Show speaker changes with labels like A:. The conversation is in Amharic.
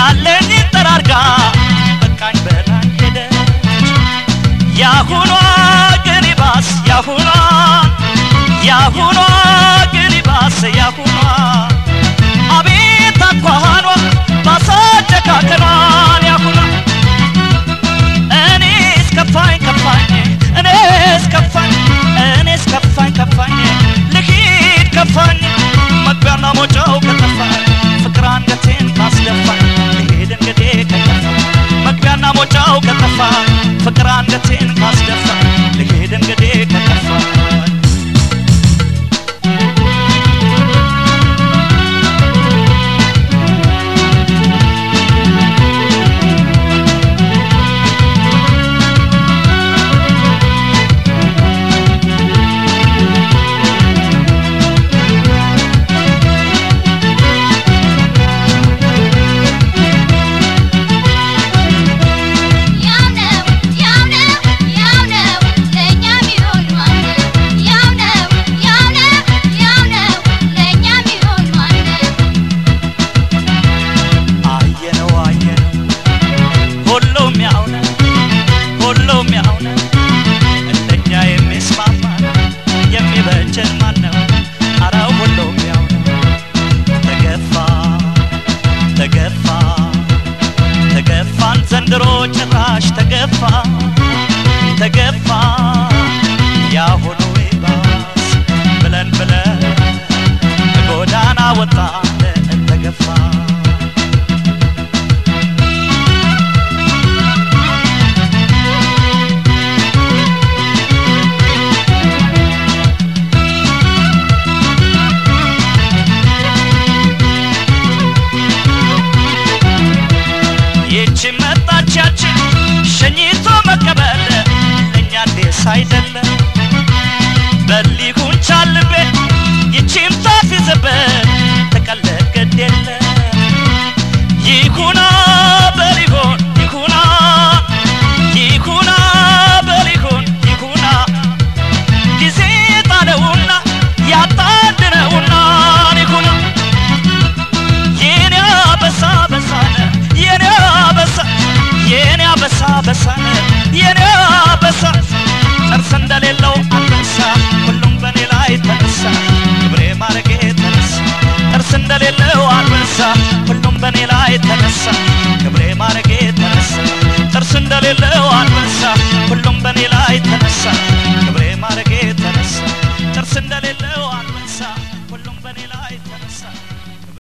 A: ያለኝ ጠራርጋ በቃኝ በላኝ ሄደች ያሁኗ ግን ይባስ ያሁኗ ያሁኗ ግን ይባስ ያሁኗ አቤት አኳኋኗ ባሳጨካከኗን ያሁኗ እኔስ ከፋኝ ከፋኝ እኔስ ከፋኝ እኔስ ከፋኝ ከፋኝ ልሂድ ከፋኝ መግቢያና ሞጫው ከጠፋኝ ፍቅር አንገቴን ካስደፋኝ ልሂድ እንግዲህ ከጠፋኝ መግቢያና ሞጫው ከጠፋኝ ፍቅር አንገቴን ካስደፋኝ ልሂድ እንግዲህ ከጠፋኝ
B: ያው ነው ያው ነው ያው ነው ለእኛ ቢሆን ማነው ያው ነው ያው ነው ያው ነው ለእኛ ቢሆን ማነው
A: አየነው አየነው ሁሉም ያው ነው ሁሉም ያው ነው እንደኛ የሚስማማ የሚበጀን ማን ነው አረ ሁሉም ያው ነው ተገፋ ተገፋ ተገፋን ዘንድሮ ጭራሽ ተገፋ ተገፋ ያሁኑ ይባስ ብለን ብለን ጎዳና ወጣን ተገፋ ይቺ መጣቻችን ሸኝቶ መቀበል ለእኛ ዴስ አይደለም በሊጉን ቻልቤ ይቺም ታፊዝበት ተቀለድ ግድ የለ ይኩና በሊሆን ይኩና ይኩና በሊሆን ይኩና ጊዜ ጣለውና ያጣድነውና ይኩና የኔ አበሳ በሳነ የኔ አበሳ የኔ አበሳ በሳነ የኔ አበሳ ጥርስ እንደሌለው አንበሳ ሁሉም በኔ ላይ ተነሳ ክብሬ ማረጌ ተነሳ ጥርስ እንደሌለው አንበሳ